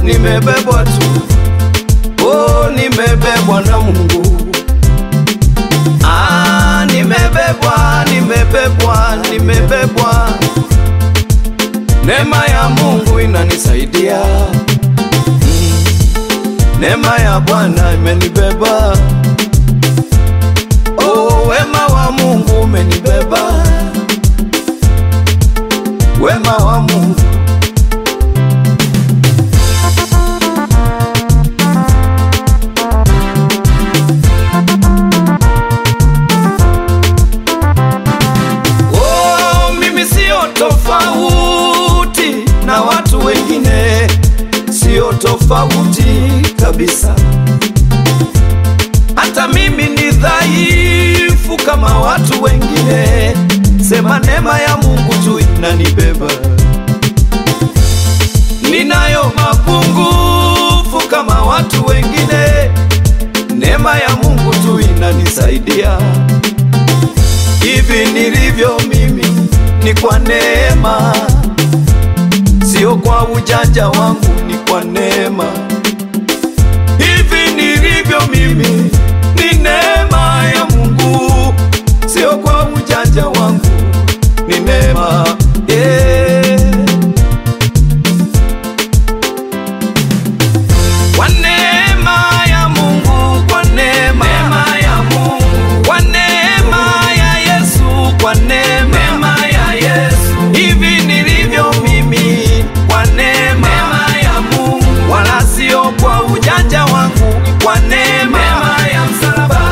nimebebwa tu, oh, nimebebwa na Mungu. Ah, nimebebwa, nimebebwa, nimebebwa. Neema ya Mungu inanisaidia. Mm. Neema ya Bwana imenibeba. Oh, wema wa Mungu umenibeba. Wema wa Mungu Oh, mimi sio tofauti na watu wengine, sio tofauti kabisa. Hata mimi ni dhaifu kama watu wengine, sema neema ya Mungu tu inanibeba. Ninayo mapungufu kama watu wengine, neema ya Mungu tu inanisaidia. Hivi nilivyo mimi ni kwa neema, sio kwa ujanja wangu, ni kwa neema. Hivi nilivyo mimi ni neema ya Mungu, sio kwa ujanja wangu, ni neema yeah. Kwa neema ya Mungu, kwa neema ya Mungu, kwa neema ya Yesu, kwa neema ya Yesu, hivi nilivyo mimi, kwa neema ya Mungu, wala sio kwa ujanja wangu, kwa neema ya msalaba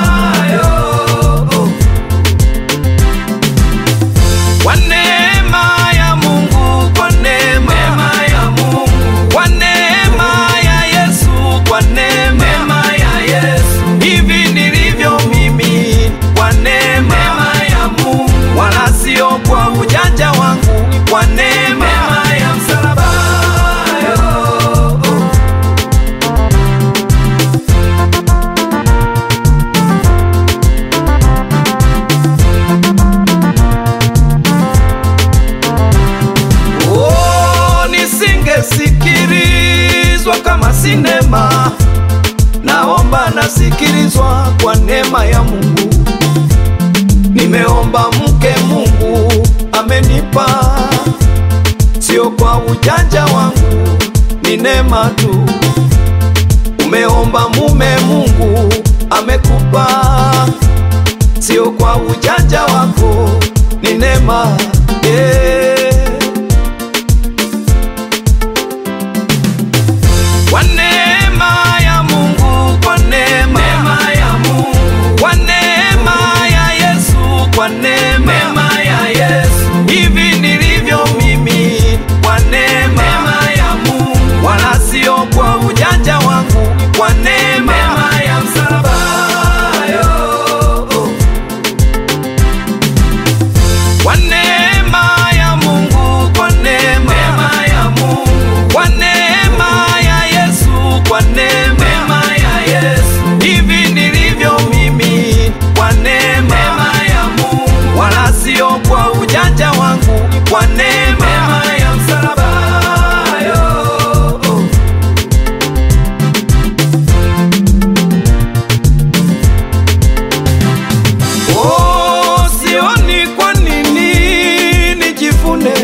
yo. Kwa neema ya Mungu, kwa neema ya Mungu, kwa neema ya Yesu, kwa neema ya Yesu, hivi nilivyo mimi, kwa neema ya Mungu, wala sio kwa ujanja wangu, kwa neema ya msalaba yo. Oh, nisingesikilizwa kama sinema. Naomba nasikilizwa kwa neema ya Mungu. Nimeomba mke, Mungu amenipa, sio kwa ujanja wangu, ni neema tu. Umeomba mume, Mungu amekupa, sio kwa ujanja wako, ni neema yeah. Kwa neema ya Mungu, kwa neema ya Mungu, kwa neema ya Yesu, kwa neema ya Yesu, hivi nilivyo mimi, kwa neema ya Mungu, wala sio kwa ujanja wangu, kwa neema ya msalaba yo. Kwa neema ya Mungu, kwa neema ya Mungu, kwa neema ya Yesu, kwa neema ya Yesu, hivi nilivyo mimi, kwa neema ya Mungu, wala sio kwa ujanja wangu, kwa neema ya msalaba yo. Oh, sioni kwa nini nijivune,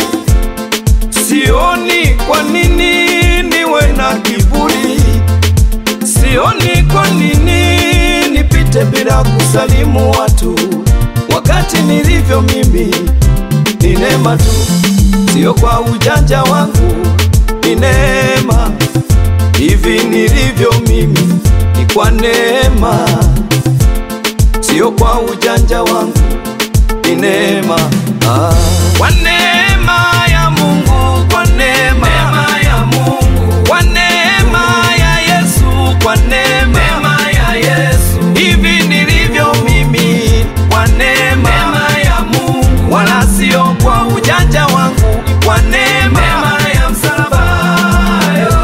sioni kwa nini niwe na kiburi, sioni kwa nini nipite bila kusalimu watu, wakati nilivyo mimi ni neema tu, sio kwa ujanja wangu, ni neema. Hivi nilivyo mimi ni kwa neema sio kwa ujanja wangu, ni neema ah. Kwa neema ya Mungu, kwa neema ya Mungu, kwa neema ya Yesu, kwa neema ya Yesu, hivi nilivyo mimi, kwa neema ya Mungu, wala sio kwa ujanja wangu, kwa neema ya msalaba yo.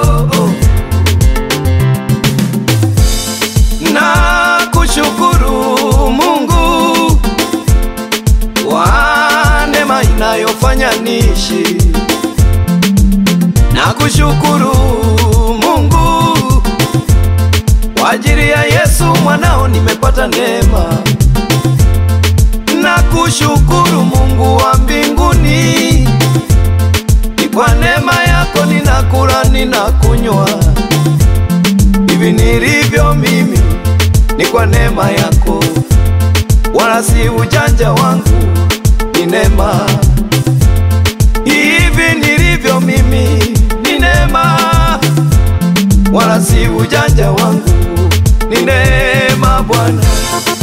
na kushukuru Mungu kwa neema inayofanya niishi, na Nakushukuru Mungu kwa ajili ya Yesu mwanao nimepata neema. Nakushukuru Mungu wa mbinguni, ni kwa neema yako ninakula ninakunywa, hivi nilivyo mimi ni kwa neema yako, wala si ujanja wangu, ni neema. Hivi nilivyo mimi ni neema, wala si ujanja wangu, ni neema Bwana.